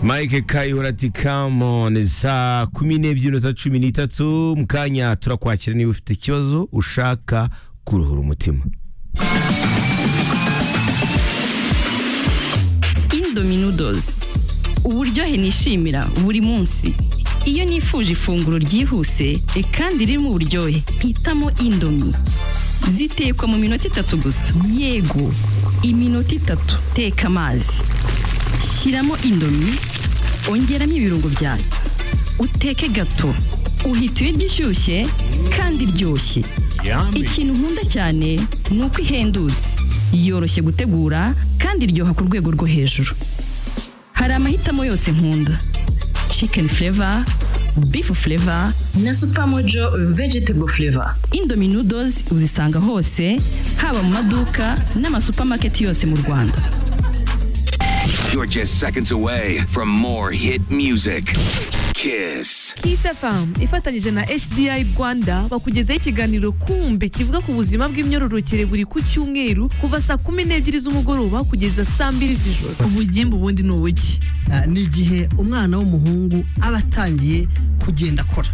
mike kayihura ati kamoni saa kumi n'ebyiri n'iminota cumi n'itatu mu kanya turakwakira niba ufite ikibazo ushaka kuruhura umutima indominodozi uburyohe nishimira buri munsi iyo nifuje ifunguro ryihuse e kandi ririmo uburyohe mpitamo indomi zitekwa mu minota itatu gusa yego iminota itatu teka amazi shyiramo indomi ongeramo ibirungo byawe uteke gato uhita ibiryo ishyushye kandi iryoshye ikintu nkunda cyane ni uko ihendutse yoroshye gutegura kandi iryoha ku rwego rwo hejuru hari amahitamo yose nkunda chicken flavor beef flavor na supermojo vegetable flavor indomie noodles uzisanga hose haba mu maduka n'amasupamaketi yose mu rwanda You're just seconds away from more hit music. Kiss. Kiss FM ifatanyije na HDI Rwanda bakugezaho ikiganiro kumbe kivuga ku buzima bw'imyororokere buri ku cyumweru kuva saa kumi n'ebyiri z'umugoroba kugeza saa mbiri z'ijoro ubugimbi ubundi ni ubuki ni igihe umwana w'umuhungu aba atangiye kugenda akora